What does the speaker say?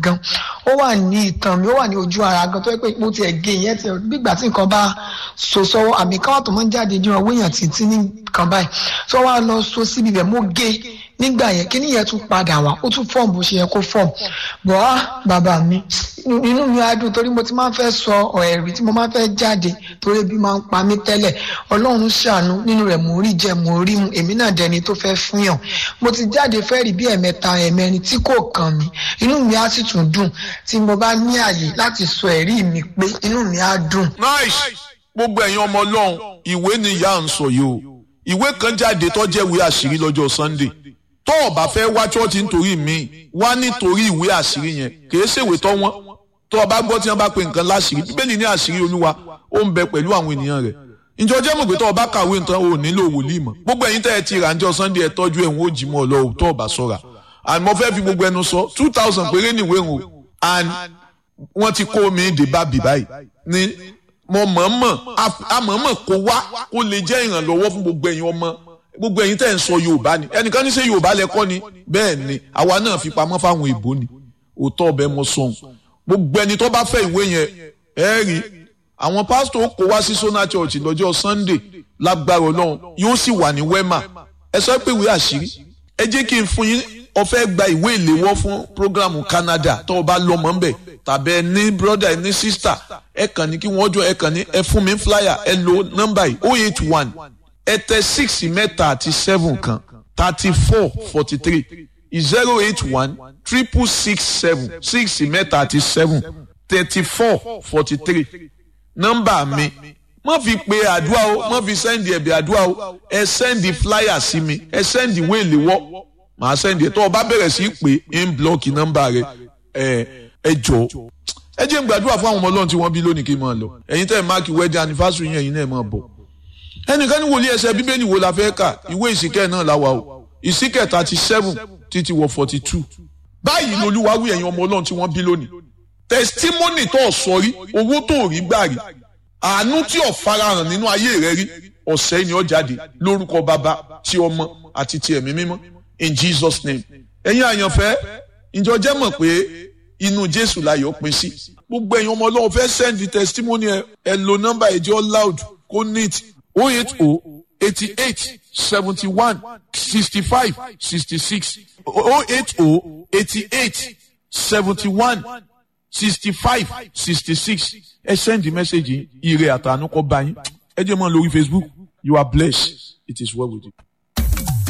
gan ó wà ní ìtàn mi ó wà ní ojú ara gan tó yẹ pé mo tiẹ̀ gé ìyẹn tiẹ̀ gbígbà tí nǹkan bá so sọ́wọ́ àmì káwá tó máa ń jáde ní ọwọ́ èèyàn títí ní nǹkan báyìí tó wá lọ so síbi bẹ̀ mo gé nígbà yẹn kí nìyẹn tún padà wá ó tún fọ́ọ̀mù bó ṣe yẹ kó fọ́ọ̀mù bọ́ á bàbá mi inú mi á dùn torí mo ti máa ń fẹ́ sọ ẹ̀rí tí mo máa ń fẹ́ jáde torí ebi máa ń pa mí tẹ́lẹ̀ ọlọ́run ṣàánú nínú rẹ̀ mò ń rí jẹ mò ń rí mu èmi náà dẹni tó fẹ́ fún yàn mo ti jáde fẹ́ rí bí ẹ̀mẹ́ta ẹ̀mẹ́rin tí kò kàn mí inú mi á sì tún dùn tí mo bá ní àyè láti sọ ẹ̀rí mi pé inú mi á dùn. nice gbogbo ẹ̀yin ọmọ ọlọ́run ìwé ni ìyá ń sọ yìí o ìwé kan jáde tó jẹ́ ìwé àṣírí lọ́jọ́ sunday tó o bá fẹ́ wá chọ́ọ̀tì nítorí mi wá nítorí ìwé àṣírí yẹn kì í ṣèwé tó wọ́n tó o bá gbọ́ tí wọ́n bá pe nǹkan láṣírí bíbélì ní àṣírí olúwa ó ń bẹ pẹ̀lú àwọn ènìyàn rẹ̀ ǹjọ́ jẹ́ mọ̀ pé tó o bá kàwé nǹkan o nílò wòlíì mọ̀ gbogbo ẹ̀yin tẹ́ ẹ ti rà ńjọ́ sunday ẹ tọ́jú ẹ̀ ń ó jí mọ́ ọ lọ tó o bá sọ̀ra and mo fẹ́ fi gbogbo ẹnu sọ two thousand péré níwèé o and wọ́n ti kó mi dé bá bì báyìí ní mo mọ̀ọ́mọ̀ àmọ̀ọ́mọ̀ kó wá kó lè jẹ́ ìrànlọ́wọ́ fún gbogbo ẹ̀yin ọmọ gbogbo ẹ̀yin tẹ́ ń sọ yorùbá ni ẹnìkan ní ṣe yorùbá lẹ́kọ́ ni bẹ́ẹ̀ ni àwa náà fi pamọ́ fáwọn èbó ni òótọ́ ọbẹ̀ mọ sọ̀hún gbogbo ẹni tó bá fẹ́ ìwé yẹn ẹ rí àwọn pásítọ̀ kó wá sí sona church lọ́jọ́ sunday lágbára ọlọ́run yóò sì wà ní wema ẹ sọ pé ìwé àṣírí ẹ jẹ́ kí n fún yín ó fẹ́ gba ìwé ìléwọ́ fún programu canada tó o bá lọ́mọ ńbẹ̀ tàbí ẹ ní brother ẹ ní sister ẹ kàn ní kí wọ́n jọ ẹ kàn ní ẹ fún mi flyer ẹ lo nọ́mbà yìí oh eight one ẹ tẹ six mẹ́ta àti seven kan thirty four forty three zero eight one triple six seven six mẹ́ta àti seven thirty four forty three nọ́mbà mi má fi pe àdúrà o má fi sẹ́ndì ẹ̀bẹ̀ àdúrà o ẹ sẹ́ndì flyer sí mi ẹ sẹ́ndì ìwé ìléwọ́ màá sẹ́ndì ẹ̀ tó o bá bẹ̀rẹ̀ sí pé ń blọ́ọ̀kì nọ́mbà rẹ ẹ ẹ jọ ẹ jẹ́ n gbàdúrà fún àwọn ọmọ ọlọ́run tí wọ́n bí lónìí kí n máa lọ ẹ̀yin tẹ́ ẹ̀ máàkì wedding anniversary yẹn ẹ̀yin náà máa bọ̀ ẹnìkan ní wòlíì ẹsẹ̀ bíbélì wo la fẹ́ kà ìwé ìsìnkẹ́ náà la wà o ìsìnkẹ́ thirty seven títí wọ forty two báyìí lolúwa wí ẹ̀yin ọmọ ọlọ́run tí wọ́n bí lónìí testimony tó o sọ rí owó tó o rí gbà rí àánú tí o farahàn nínú ayé rẹ rí ọ̀sẹ̀ ni ó jáde lórúkọ bàbá tí ọmọ àti ti ẹ̀mí mímọ́ in Jesus name ẹ̀yin àyànfẹ́ ǹjọ́ jẹ́ mọ̀ pé inú Jésù láyọ̀ pín sí gbogbo ẹ̀yin ọmọ ọlọ́run fẹ́ send testimony ẹ ẹ lo nọ́mbà ẹ̀jẹ̀ loud kó neat oh eight oh eighty eight seventy one sixty five sixty six oh eight oh eighty eight seventy one sixty five sixty six ẹ send the message ire àtànú kọ bá yín ẹ jẹ́ mọ́ lórí Facebook you are blessed it is well with you.